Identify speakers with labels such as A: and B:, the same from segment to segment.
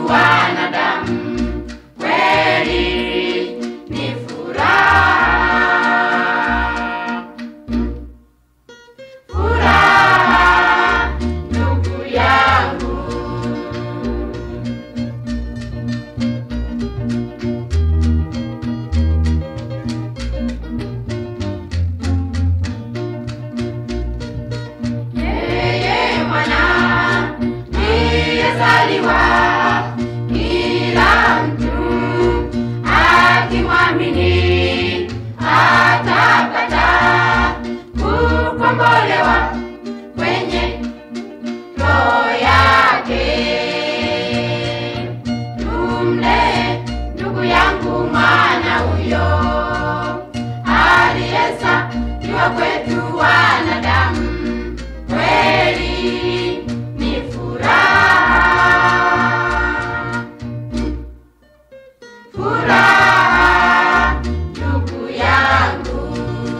A: wanadamu kweli ni furaha, furaha ndugu yangu. Yeye mwana aliyezaliwa, kila mtu akimwamini atapata kukombolewa kwenye roho yake. Tumlee ndugu yangu mwana huyo aliyezaliwa kwetu wanadamu, kweli ni furaha, furaha ndugu yangu,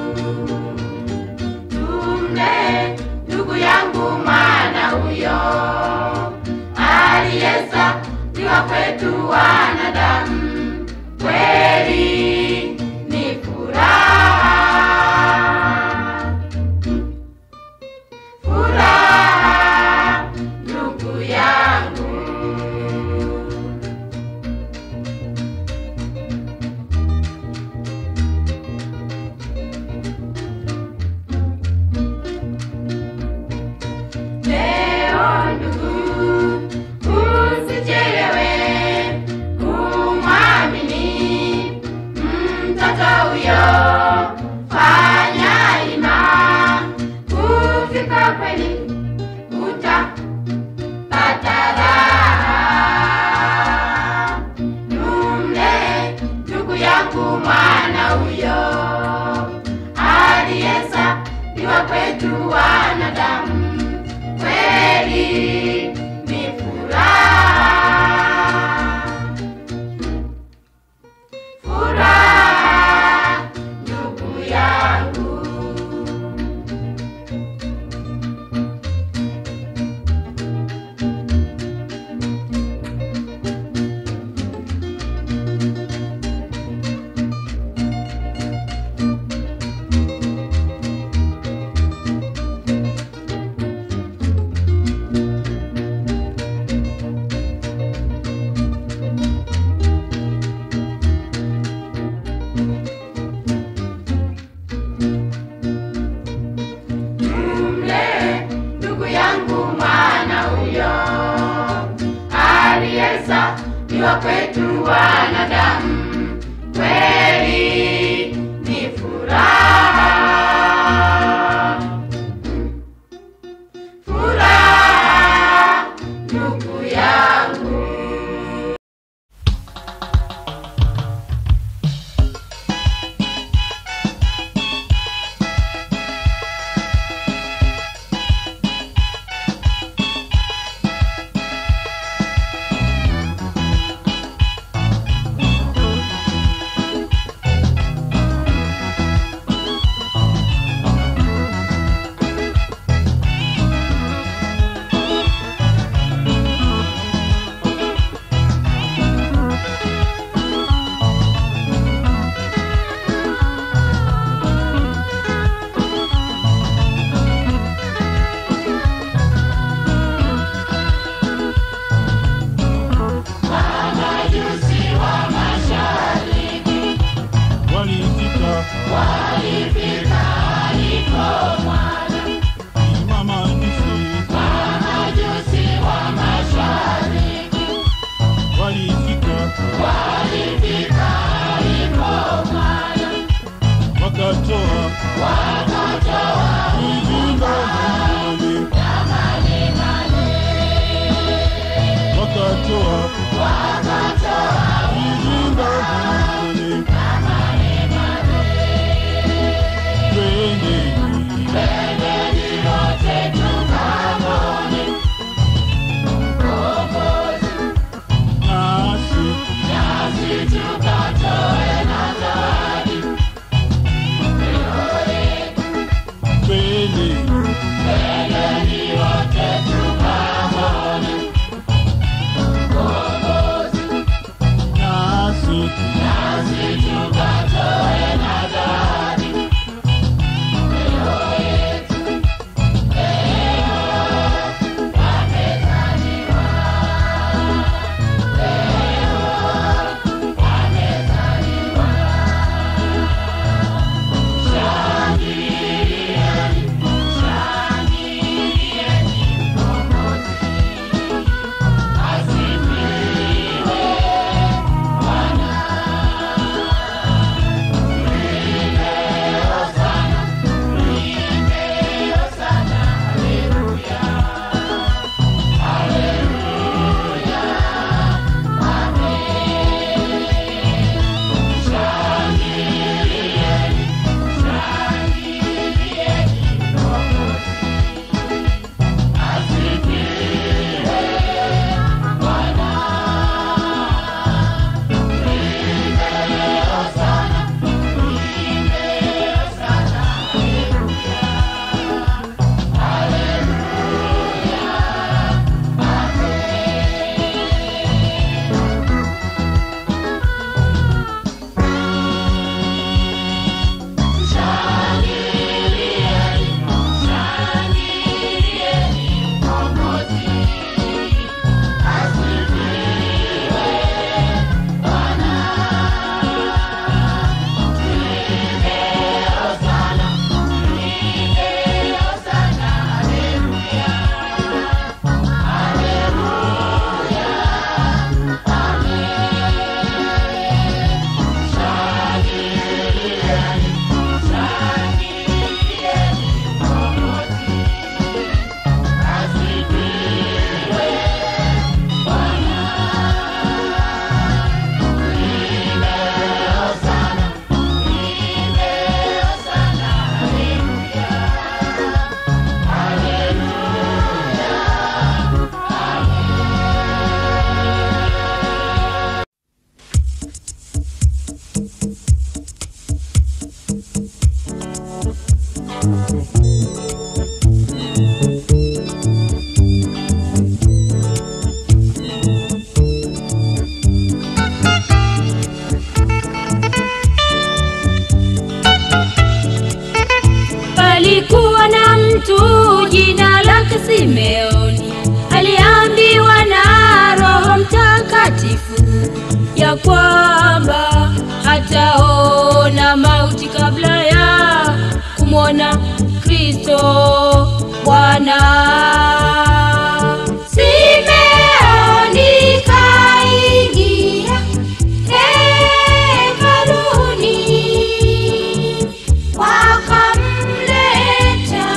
A: tumlee ndugu yangu mwana huyo aliyezaliwa kwetu wanadamu, kweli ni furaha, furaha ndugu yangu. Leo ndugu, usichelewe kumwamini mtoto huyo, fanya ima kufika kweli, utapata raha. Tumlee ndugu yangu mwana huyo aliyezaliwa kwetu wanadamu, kweli ni furaha, furaha ndugu yangu. Tumlee ndugu yangu mwana huyo aliyezaliwa kwetu wanadamu, kweli ni furaha, furaha ndugu yangu.
B: walifika mama jusi walifika wakatoa ujumbe mane wakatoa ujumbe mane twendeni nasi
C: Palikuwa na mtu jina lake Simeoni, aliambiwa na Roho Mtakatifu ya kwamba hataona mauti kabla ya kumwona Kristo Bwana. Simeoni kaingia hekaluni, wakamleta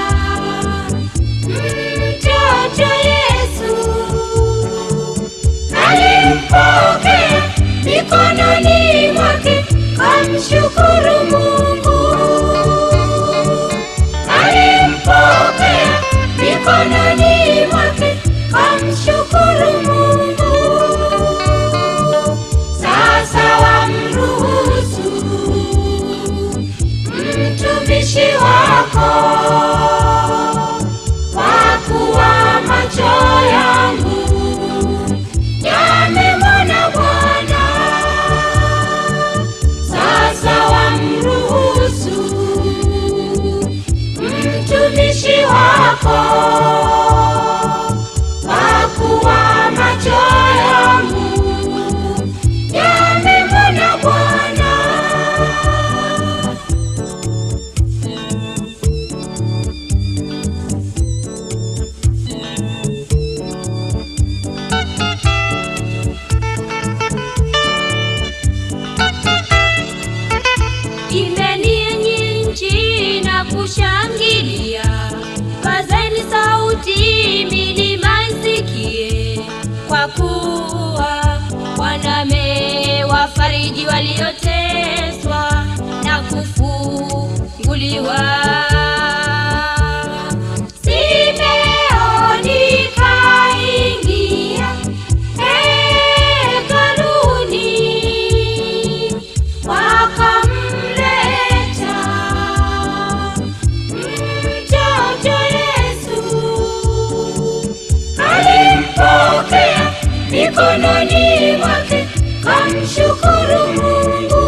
C: mtoto Yesu. Alimpokea mikononi mwake, kamshukuru Mungu. Alimpokea mikononi mwake, kamshukuru Mungu. Sasa wamruhusu mtumishi wako kwa kuwa macho yangu yamemwona Bwana. Sasa wamruhusu mtumishi wako kwa kuwa macho yangu yamemwona Bwana. Imbeni enyi nchi na kushangilia, pazeni sauti, milima isikie, kwa kuwa Bwana amewafariji walioteswa na kufunguliwa. Simeoni kaingia hekaluni wakamleta mtoto Yesu. Alimpokea mikononi mwake, kamshukuru Mungu.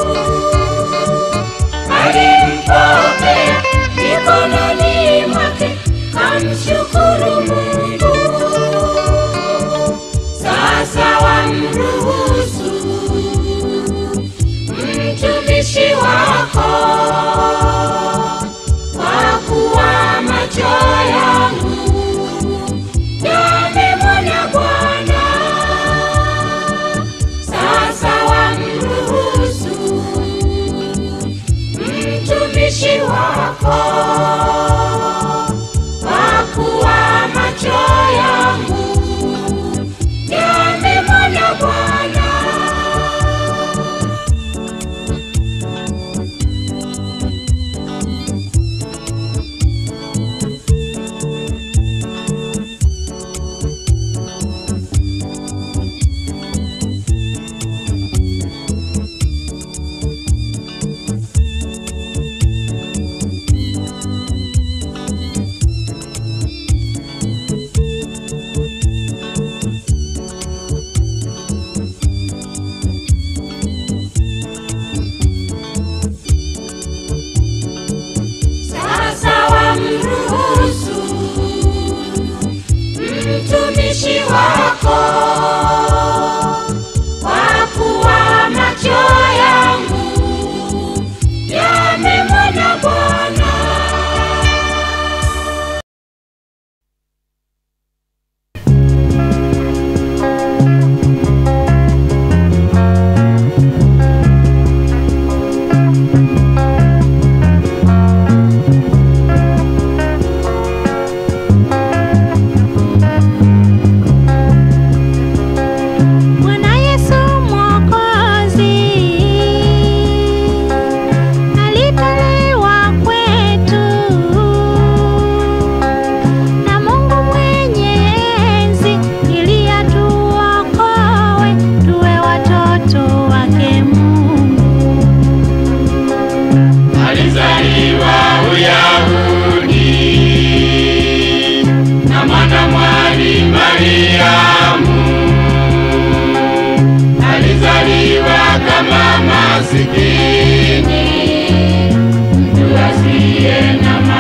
C: Alimpokea mikononi mwake, kamshukuru Mungu. Sasa wamruhusu mtumishi wako kwa kuwa macho yangu yamemwona Bwana. Sasa wamruhusu mtumishi wako kwa kuwa macho yangu yamemwona Bwana. Sasa wamruhusu mtumishi wako kwa kuwa macho yangu yamemwona Bwana.
D: Bwana Yesu Mwokozi alitolewa kwetu na Mungu mwenye enzi ili atuokoe tuwe watoto wake Mungu.
E: alizaliwa Uyahudi na mwana mwali Mariamu, alizaliwa kama masikini, mtu asiye na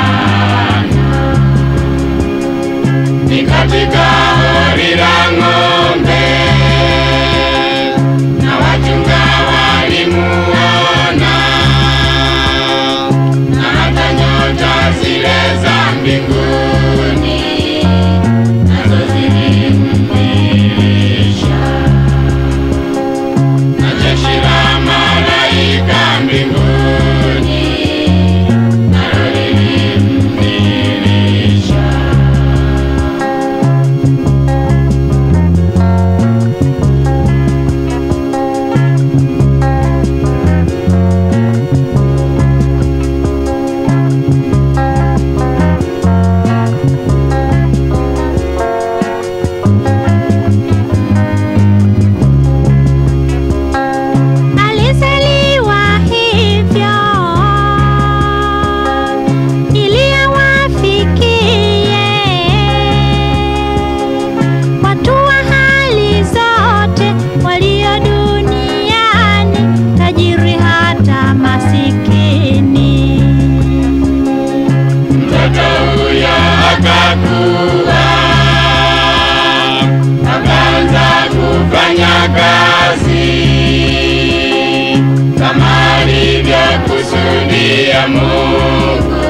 E: ya Mungu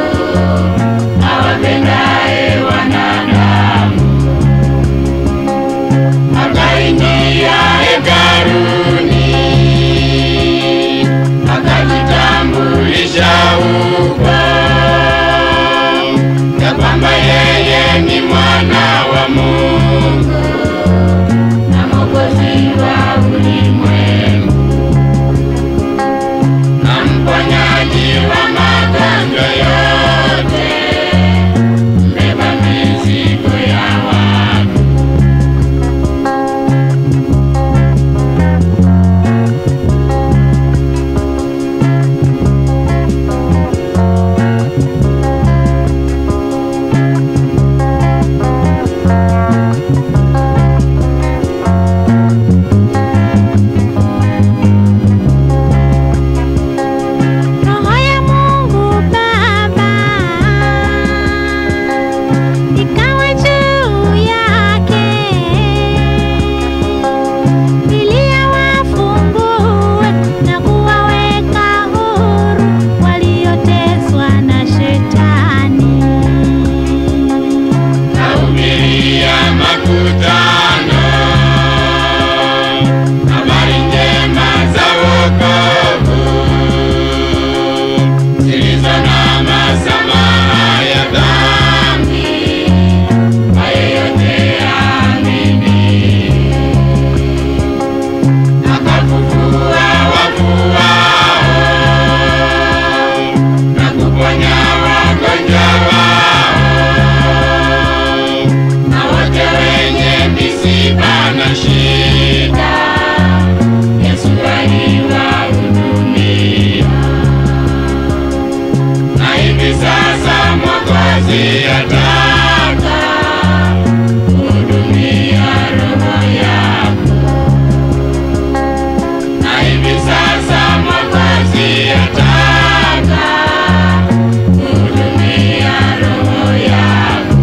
E: awapendaye wanadamu. Akaingia hekaluni akajitambulisha huko ya kwamba yeye ni mwana wa Mungu na mwokozi wa ulimwengu na mponyaji wa magonjwa yote, mbeba mizigo ya watu.
D: Roho ya Mungu Baba ikawa juu yake, ili awafungue na kuwaweka huru walioteswa na Shetani.
E: Nahubiria makutano habari njema za wokovu zilizo na masamaha ya dhambi kwa yeyote aamini. Akafufua wafu wao na kuponya wagonjwa wao na wote wenye misiba na shida, Yesu aliwahudumia. Na hivi sasa Mwokozi ataka kuhudumia roho yako, na hivi sasa Mwokozi ataka kuhudumia roho yako.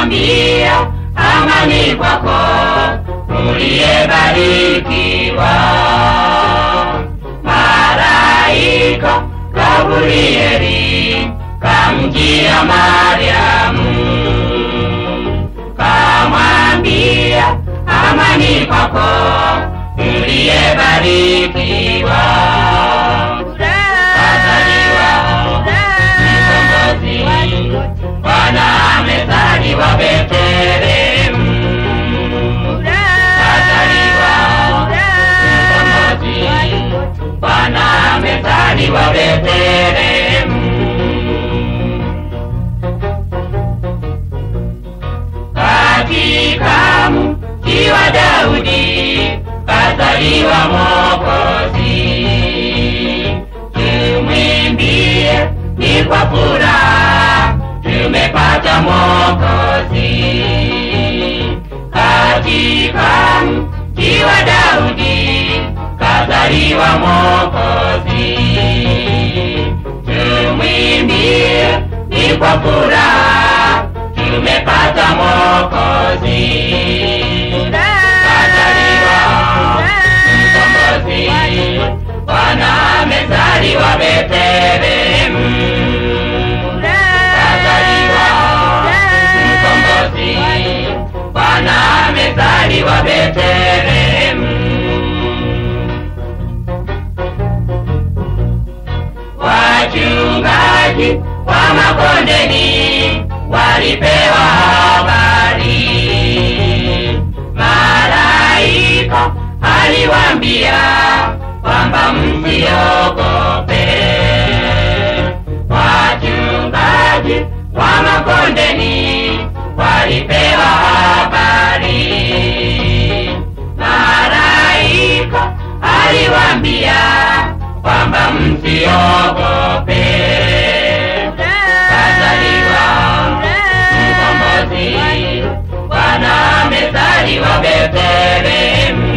E: kamwambia amani kwako uliyebarikiwa malaika Gabrieli kamjia Mariamu kamwambia amani kwako uliyebarikiwa kazaliwa mkombozi Bwana amezaliwa Betlehemu kazaliwa mkombozi Bwana amezaliwa Betlehemu katika mji wa Daudi kazaliwa Mwokozi. Tumwimbie ni kwa furaha, tumepata Mwokozi. Katika mji wa Daudi kazaliwa Mwokozi. Tumwimbie ni kwa furaha, tumepata Mwokozi. Kazaliwa mkombozi, Bwana amezaliwa Betlehemu. Kazaliwa mkombozi, Bwana amezaliwa Betlehemu. Wachungaji wa makondeni walipewa habari, malaika aliwaambia kwamba msiogope. Wachungaji wa makondeni walipewa habari, malaika aliwaambia kwamba msiogope. Kazaliwa mkombozi, Bwana amezaliwa Betlehemu.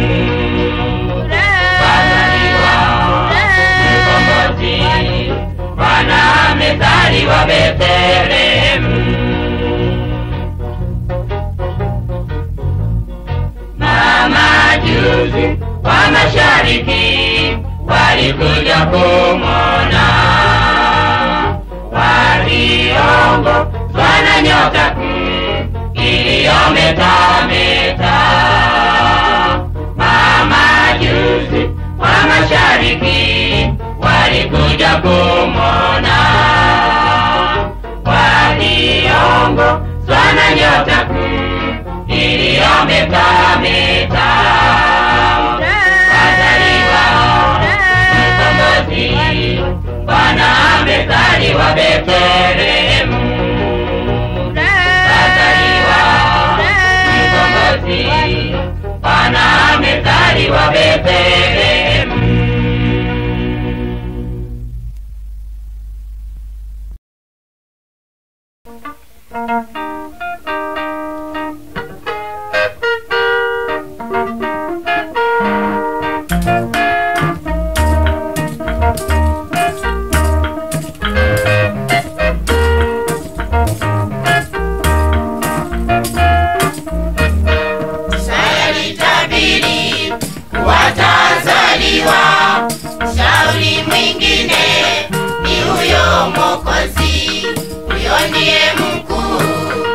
E: Kazaliwa mkombozi, Bwana amezaliwa Betlehemu. Mamajuzi wa mashariki walikuja kumwona, waliongozwa na nyota kuu iliyometameta. Mamajuzi wa mashariki walikuja kumwona, waliongozwa na nyota kuu iliyometameta. Kazaliwa mkombozi, Bwana amezaliwa Betlehemu. Kazaliwa mkombozi, Bwana amezaliwa Betlehemu.
C: Sayalitabiri watazaliwa, shauri mwingine ni huyo Mwokozi, huyo ndiye mkuu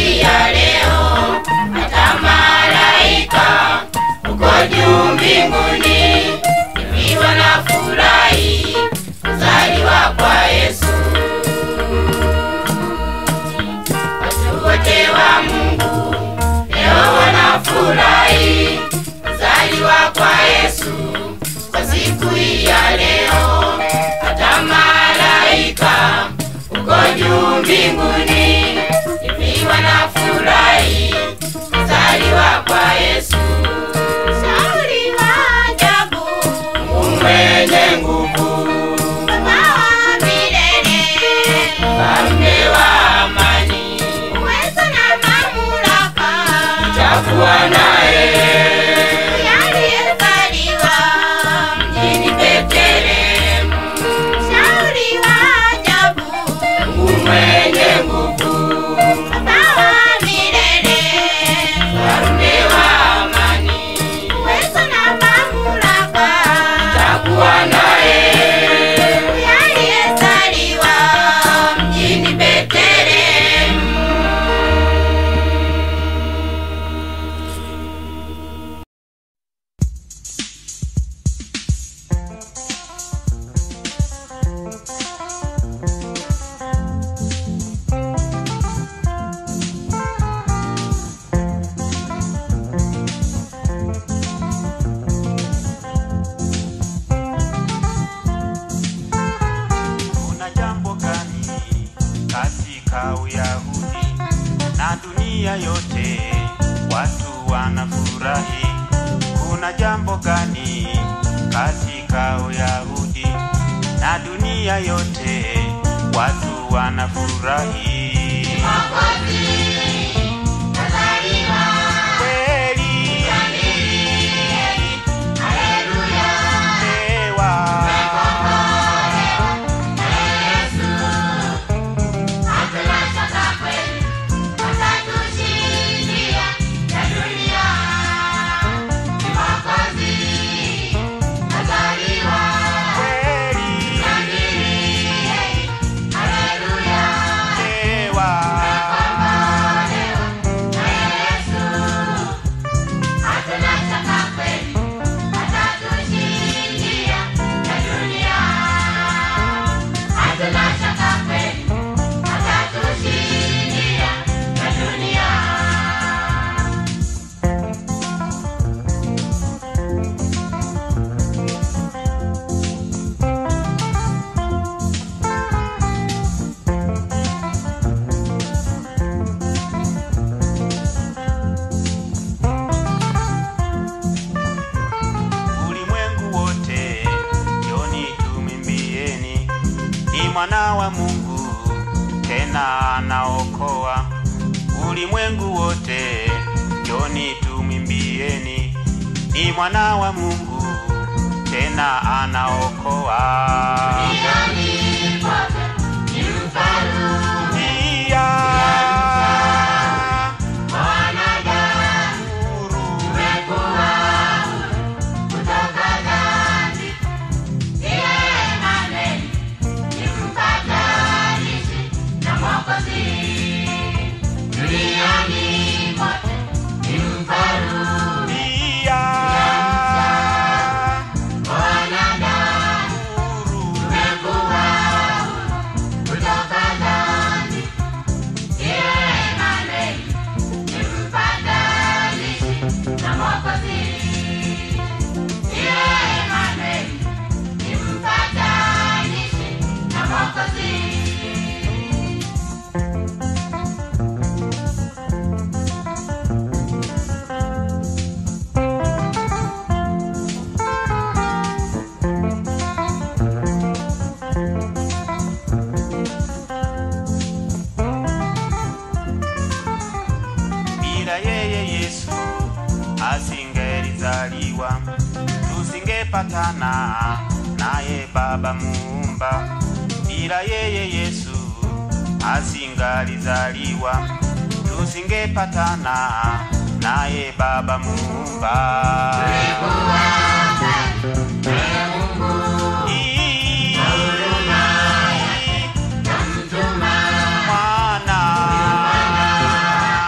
C: hii ya leo, hata malaika uko juu mbinguni hivi wanafurahi kuzaliwa kwa Yesu. Watu wote wa Mungu leo wanafurahi kuzaliwa kwa Yesu kwa siku hii ya leo, hata malaika uko juu mbinguni hivi wanafurahi kuzaliwa kwa Yesu. Shauri wa ajabu, Mungu mwenye nguvu, Baba wa milele, Mfalme wa amani, uwezo na mamlaka, utakuwa naye aliyezaliwa mjini Betlehemu. Shauri wa ajabu, Mungu mwenye nguvu, Baba wa milele, Mfalme wa amani, uwezo na mamlaka, utakuwa naye aliyezaliwa mjini Betlehemu.
F: Kuna jambo gani katika Uyahudi na dunia yote watu wanafurahi? Kuna jambo gani katika Uyahudi na dunia yote watu wanafurahi? Kweli Ewa. kweli Ewa. ulimwengu wote joni tumimbieni ni mwana wa mungu tena anaokoa ulimwengu wote joni tumimbieni ni mwana wa mungu tena anaokoa Pia huru pia huru bila yeye Yesu asingelizaliwa, tusingepatana naye Baba Muumba. Bila yeye Yesu asingalizaliwa, tusingepatana naye Baba Muumba. Ii- Mwana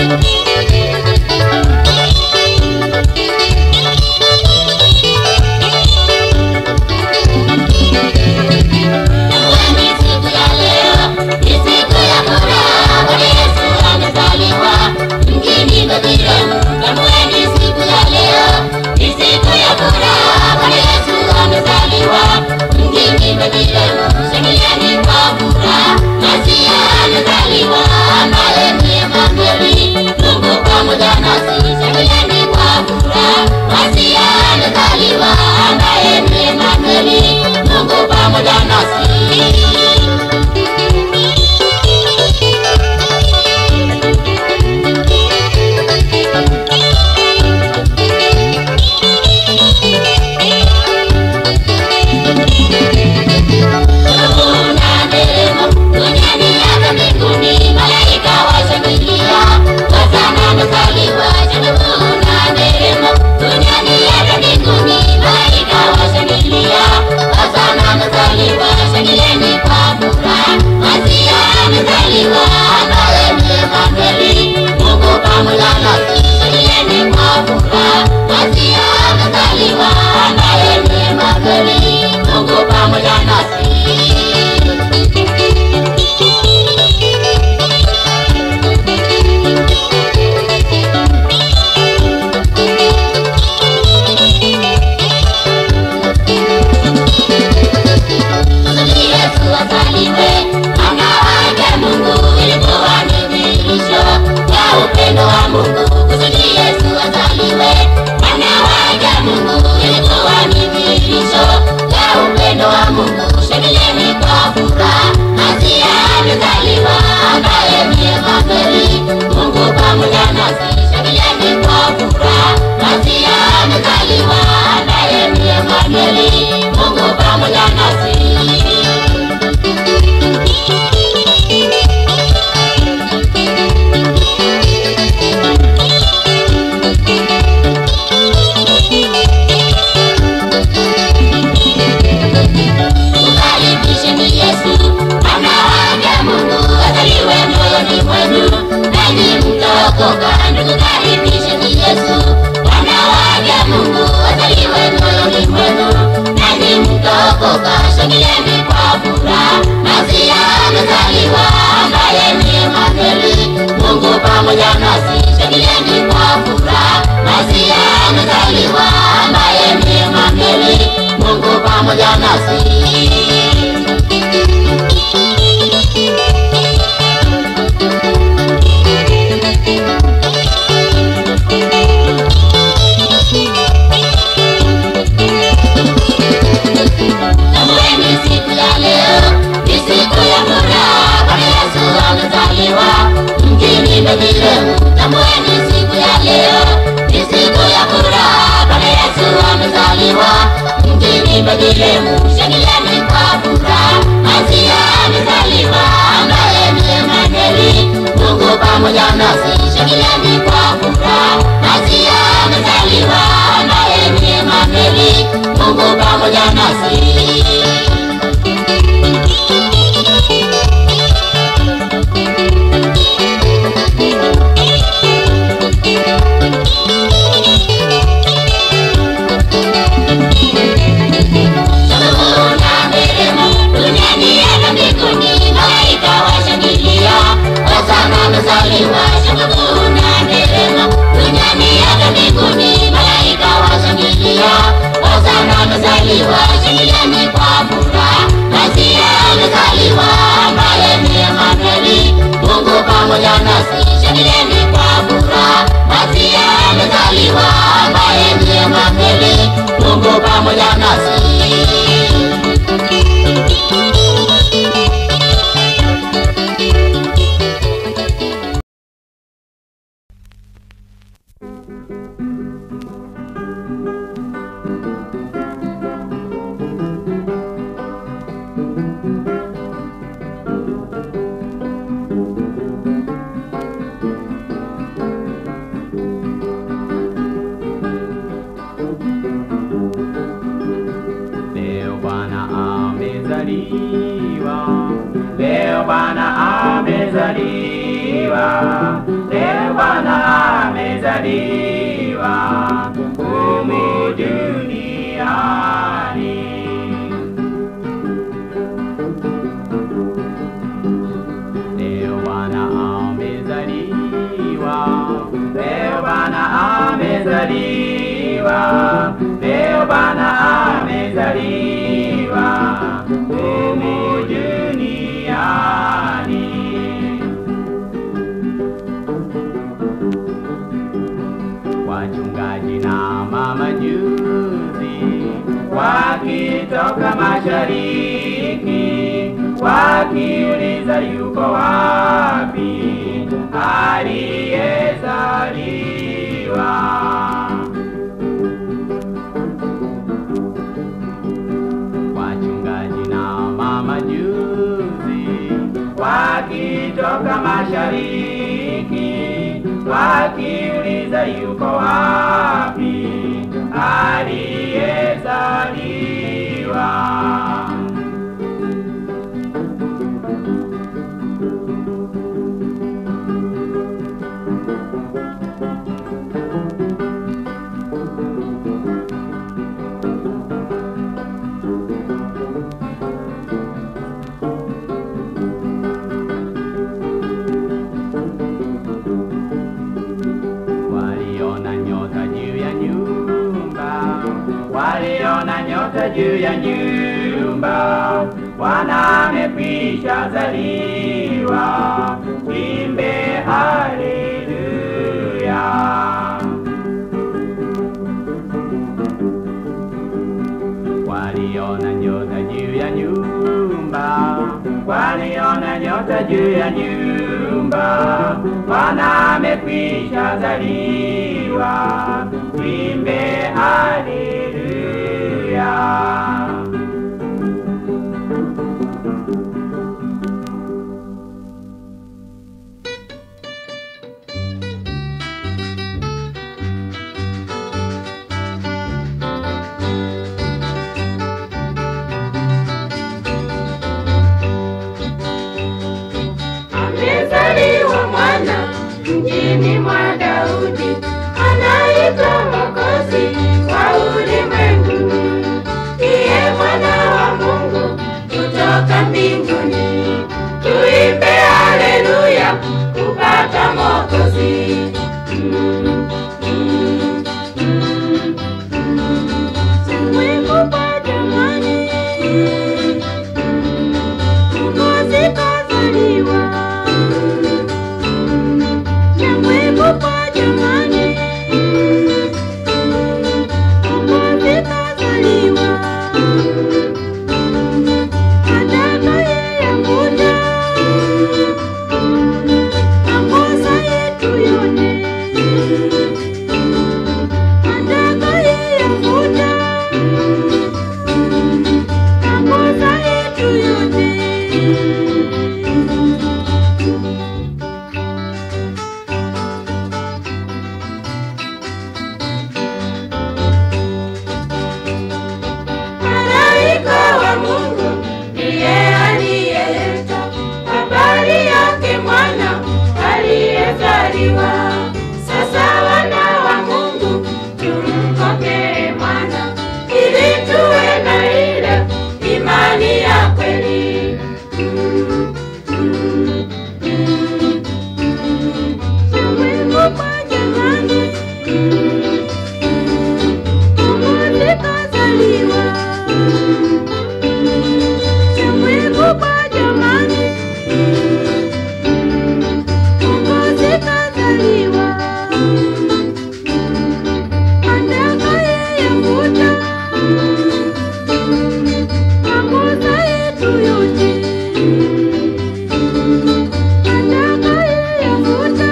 C: Tambueni siku ya leo ni siku ya furaha, Bwana Yesu amezaliwa mjini Bethlehemu. Tambueni siku ya leo ni siku ya furaha, Bwana Yesu amezaliwa mjini Bethlehemu. Shangilieni kwa furaha, Masia amezaliwa, ambaye ni Emanueli, Mungu pamoja nasi. Shangilieni kwa furaha, Masia amezaliwa, ambaye ni Emanueli, Mungu pamoja nasi. Kuna nderemo duniani hata mbinguni, malaika washangilia, Hosana amezaliwa. Kuna nderemo duniani hata mbinguni, malaika washangilia, Hosana amezaliwa. Shangilieni kwa furaha, Masia amezaliwa, ambaye ni Emanueli, Mungu pamoja nasi. Shangilieni kwa furaha, Masia amezaliwa, ambaye ni Emanueli, Mungu pamoja nasi. Kusudi Yesu azaliwe, mwana wake Mungu, ilikuwa ni dhihirisho ya upendo wa Mungu. Kusudi Yesu azaliwe, mwana wake Mungu, ilikuwa ni dhihirisho ya upendo wa Mungu. Shangilieni kwa furaha, Masia amezaliwa, ambaye ni Emanueli, Mungu pamoja nasi. Shangilieni kwa furaha, Masia amezaliwa, ambaye ni Emanueli, Mungu pamoja nasi. Mkaribisheni Yesu, mwana wake Mungu, azaliwe moyoni mwenu, nanyi mtaokoka. Ndugu, karibisheni Yesu, mwana wake Mungu, azaliwe moyoni mwenu, nanyi mtaokoka. Shangilieni kwa furaha, Masia amezaliwa, ambaye ni Emanueli, Mungu pamoja nasi. Shangilieni kwa furaha, Masia amezaliwa, ambaye ni Emanueli, Mungu pamoja nasi. Tambueni siku ya leo ni siku ya furaha, Bwana Yesu amezaliwa mjini Bethlehemu. Tambueni siku ya leo ni siku ya furaha, Bwana Yesu amezaliwa mjini Bethlehemu. Shangilieni kwa furaha, Masia amezaliwa, ambaye ni Emanueli, Mungu pamoja nasi. Shangilieni kwa furaha, Masia amezaliwa, ambaye ni Emanueli, Mungu pamoja nasi. Kuna nderemo duniani hata mbinguni, malaika washangilia, Hosana amezaliwa. Kuna nderemo duniani hata mbinguni, malaika washangilia, Hosana amezaliwa. Shangilieni kwa furaha, Masia amezaliwa, ambaye ni Emanueli, Mungu pamoja nasi. Shangilieni kwa furaha, Masia amezaliwa, ambaye ni Emanueli, Mungu pamoja nasi.
E: Leo Bwana amezaliwa, leo Bwana amezaliwa, leo Bwana amezaliwa humu duniani. Leo Bwana amezaliwa, leo Bwana amezaliwa, leo Bwana amezaliwa humu duniani. Wachungaji na mamajuzi wakitoka mashariki wakiuliza yuko wapi aliyezaliwa. Wachungaji na mamajuzi wakitoka mashariki wakiuliza yuko wapi aliyezaliwa. Waliona nyota juu ya nyumba, waliona nyota juu ya nyumba, Bwana amekwisha zaliwa, imbe haleluya. Waliona nyota juu ya nyumba, waliona nyota juu ya nyumba, Bwana amekwisha zaliwa, imbe haleluya.
A: Amezaliwa mwana mjini mwa Daudi, anaitwa Mwokozi wa ulimwengu. Ndiye mwana wa Mungu kutoka mbinguni. Tuimbe haleluya kupata Mwokozi. Mm, mm, mm,
D: Simwekupa jamani, Mwokozi kazaliwa. Simwekupa jamani, Mwokozi kazaliwa. Atakayeyakuta makosa yetu yote atakayeyafuta makosa yetu yote.
A: Malaika wa Mungu ndiye aliyeleta habari yake mwana aliyezaliwa. Sasa wana wa Mungu tumpokee mwana ili tuwe na ile imani ya kweli. Mm, mm, mm, mm.
D: Simwekupa jamani, Mwokozi kazaliwa. Simwekupa jamani, Mwokozi kazaliwa. Atakayeyafuta makosa yetu yote. Atakayeyafuta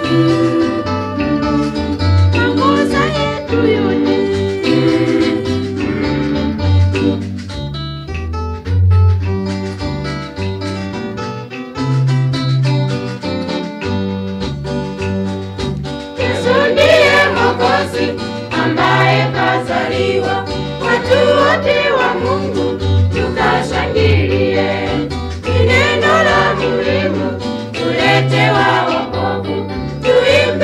D: makosa yetu yote.
A: Yesu ndiye Mwokozi ambaye kazaliwa, watu wote wa Mungu tukashangilie. Ni neno la muhimu tuletewa wokovu, tuimbe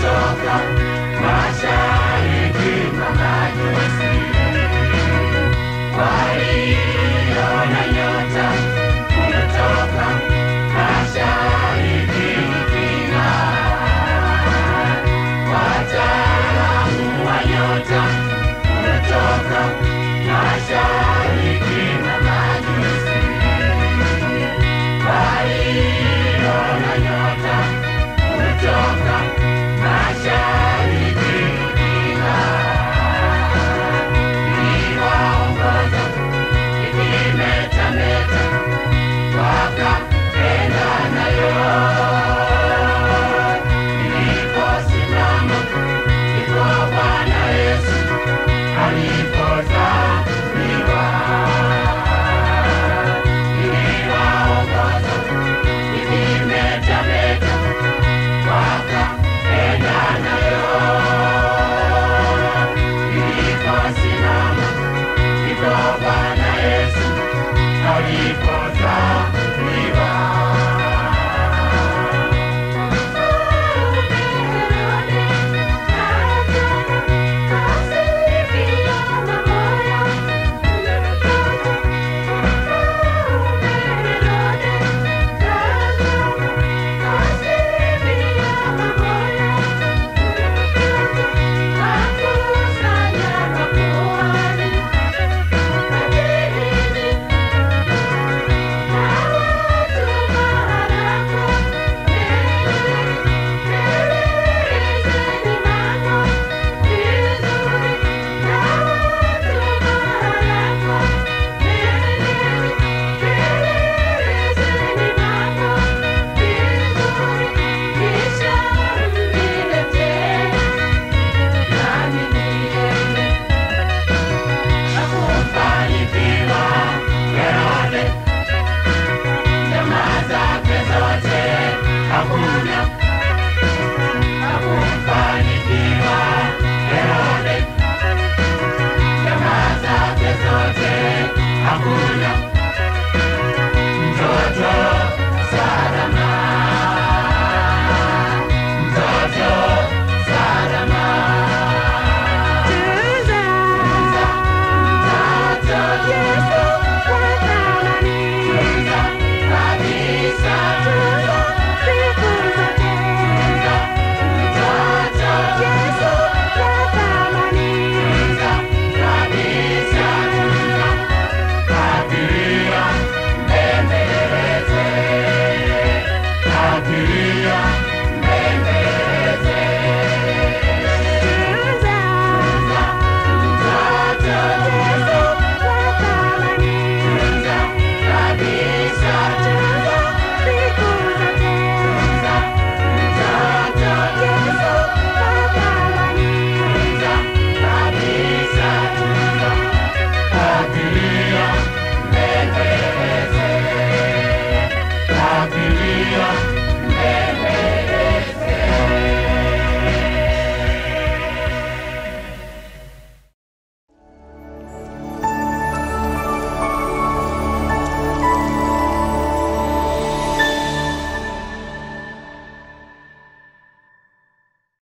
A: tumechoka